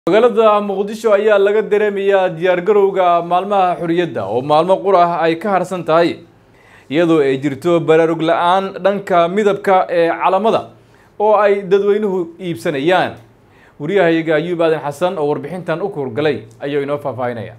magaalada muqdisho ayaa laga dareemayaa diyaargarowga maalmaha xorriyadda oo maalmo qur ah ay ka harsan tahay iyadoo ay jirto baraarug la-aan dhanka midabka ee calamada oo ay dadweynuhu iibsanayaan wariyahayaga ayuub aadan xasan oo warbixintan u kuurgalay ayuu inoo faahfaahinaya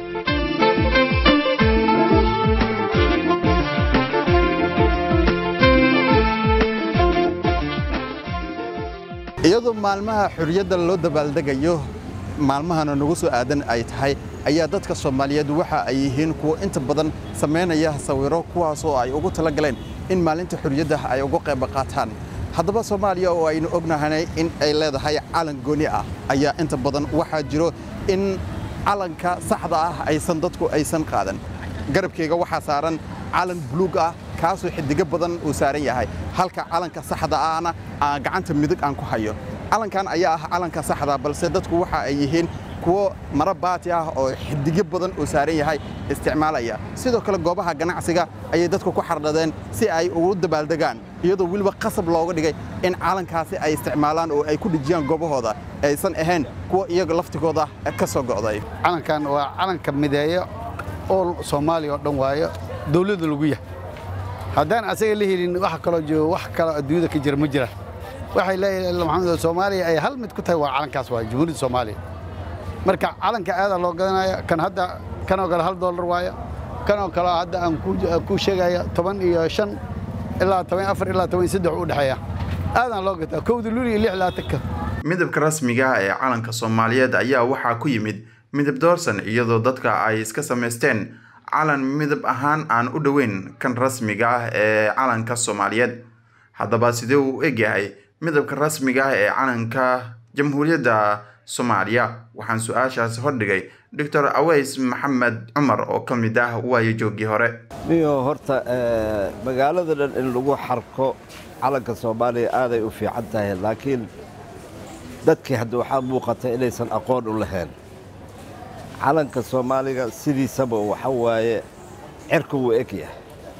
iyadoo maalmaha xorriyadda loo dabaaldegayo maalmahana nagu soo aadan ay tahay ayaa dadka soomaaliyeed waxa ay yihiin kuwo inta badan samaynaya sawiro kuwaasoo ay ugu tala galeen in maalinta xorriyadda ay uga qayb qaataan haddaba soomaaliya oo aynu ognahanay in ay leedahay calan gooni ah ayaa inta badan waxaa jiro in calanka saxda ah aysan dadku aysan qaadan garabkayga waxaa saaran calan buluug ah kaasoo xidigo badan uu saaran yahay halka calanka saxda ahna aan gacanta midig aan ku hayo calankan ayaa ah calanka saxda balse dadku waxa ay yihiin kuwo maro baati ah oo xidigo badan uu saaran yahay isticmaalaya sidoo kale goobaha ganacsiga ayay dadku ku xardhadeen si ay ugu dabaaldegaan iyadoo weliba qasab looga dhigay in calankaasi ay isticmaalaan oo ay ku dhijiyaan goobahooda aysan ahayn kuwa iyaga laftigooda ka soo go'day calankan waa calanka mideeyo oo soomaaliya oo dhan waayo dawladda lagu yahay haddaan asaga la helin wax kaloo joogo wax kaloo adduunyada ka jira ma jiraan waxay leeyahay maxamed soomaaliya ay hal mid ku tahay waa calankaas waayo jamhuuriyadda soomaaliya marka calanka aadaa loo gadanaya kan hadda kanoo kale hal dollar waayo kanoo kale hadda aan ku sheegaya toban iyo shan ilaa toban afar ilaa toban saddex u dhexeeya aadaan loo gataa kowda luli iyo lix laatanka midabka rasmiga ah ee calanka soomaaliyeed ayaa waxaa ku yimid midab doorsan iyadoo dadka ay iska samaysteen calan midab ahaan aan u dhoweyn kan rasmiga ah ee calanka soomaaliyeed haddaba sidee uu egyahay midabka rasmiga ah ee calanka jamhuuriyadda soomaaliya waxaan su-aashaas hordhigay doctor aweys maxamed cumar oo ka mid ah waayo joogii hore niyo horta magaalada dhan in lagu xarko calanka soomaaliya aaday u fiican tahay laakiin dadkii hadda waxaa muuqata inaysan aqoon u lahayn calanka soomaaliga sidiisaba waxa waaye cerka wuu eg yahay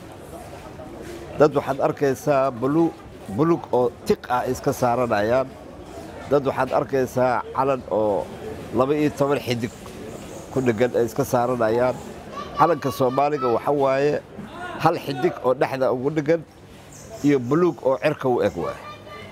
dad waxaad arkaysaa bulug oo tiq ah iska saaranayaan dad waxaad arkaysaa calan oo laba-iyo toban xidig ku dheggan ay iska saaranayaan calanka soomaaliga waxa waaye hal xidig oo dhexda ugu dheggan iyo buluug oo cerka u eg waay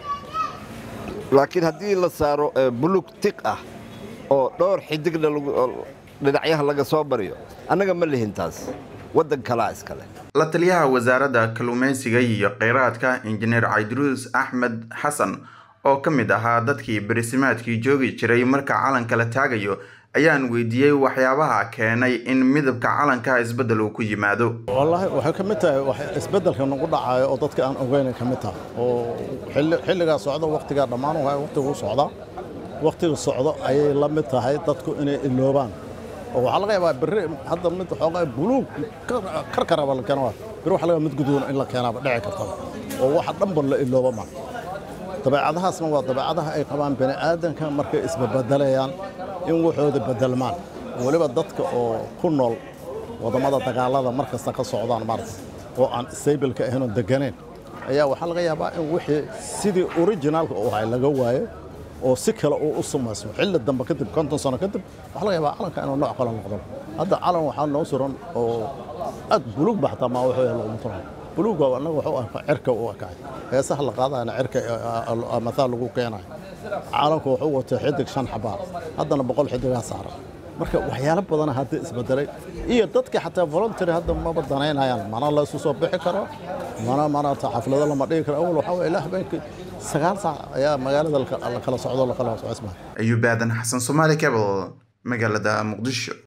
laakiin haddii la saaro buluug tiq ah oo dhowr xidigna dhinacyaha laga soo mariyo annaga ma lihin taas waddan kalaa iskale la taliyaha wasaaradda kalluumaysiga iyo kheyraadka injineer cayduruus axmed xasan oo ka mid ahaa dadkii barisimaadkii joogi jiray marka calanka la taagayo ayaan weydiiyey waxyaabaha keenay in midabka calanka isbeddel uu ku yimaado wallaahi waxay ka mid tahay isbeddelka nagu dhacayo oo dadka aan ogeyn ka mid tahay oo xilligaa socda wakhtigaa dhammaan waay wakhtiguu socdaa wakhtiga socdo ayay la mid tahay dadku inay iloobaan oo waxaa laga yaabaa berri hadda mid xoogaa buluug karkaraba la keena berri waxa laga mid guduuna in la keenaaba dhici kartaba oo waxa dhanba la ilooba ma dabeecadahaasna waa dabeecadaha ay qabaan bani aadanka markay isbabadalayaan in waxooda bedelmaan weliba dadka oo ku nool wadammada dagaalada mar kasta ka socdaan maarta oo aan stableka ahaynoo degganayn ayaa waxaa laga yaabaa in wixii sidii orijinaalka u ahay laga waayo oo si kale uu u samaysmo xilli dambe kadib konton sano kadib waxaa laga yaabaa calanka inuu nooc kale noqdo hadda calan waxaa noo suran oo aad buluug ba xataa maa wuxuu yahay laguma turan buluugga annaga wuxuu arkaa cirka u ekaay heesaha la qaadayana cirka mathaal lagu keenayo calanku wuxuu watay xidig shan xabaa haddana boqol xidigaa saaran marka waxyaalo badana hadda isbedelay iyo dadkii xataa voluntary hadda maba danaynayaan mana la isu soo bixi karo mana mana xaflado lama dhigi karo awal waxaa waye ilaa habeenkii sagaal saac ayaa magaalada la kala socdo la kala socosmaa ayuub aadan xasan soomaali cable magaalada muqdisho